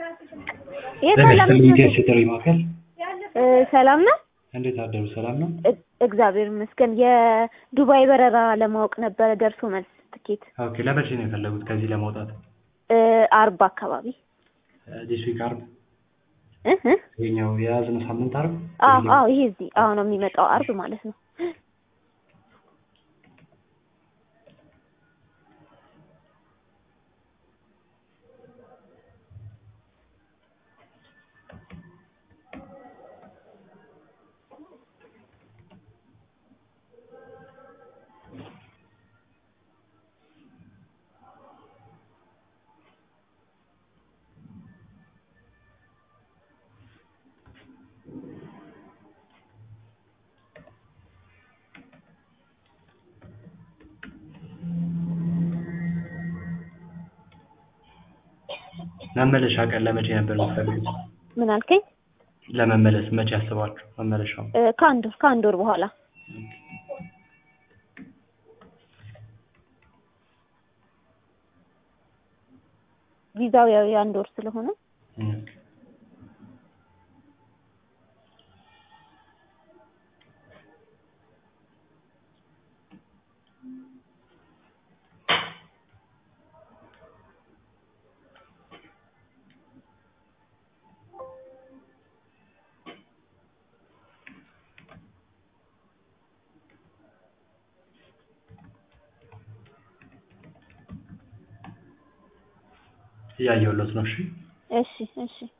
የት ለምን ሰላም ስትልኝ ነሽ? ጥሪ ማዕከል እ ሰላም ነው? እንዴት አደሩ? ሰላም ነው? እ- እግዚአብሔር ይመስገን። የዱባይ በረራ ለማወቅ ነበረ ደርሶ መልስ ትኬት ኦኬ ለመቼ ነው የፈለጉት ከዚህ ለመውጣት? እ አርብ አካባቢ ዲስ ዊክ አርብ እ እ ይኸኛው የያዝነው ሳምንት አርብ አዎ አዎ ይሄ እዚህ አሁን ነው የሚመጣው አርብ ማለት ነው። መመለሻ ቀን ለመቼ ነበር የምትፈልጉት? ምን አልከኝ? ለመመለስ መቼ ያስባችሁ መመለሻው? እ ከአንድ ወር ከአንድ ወር በኋላ ቪዛው ያው የአንድ ወር ስለሆነ ኦኬ። እያየሁለት ነው። እሺ እሺ እሺ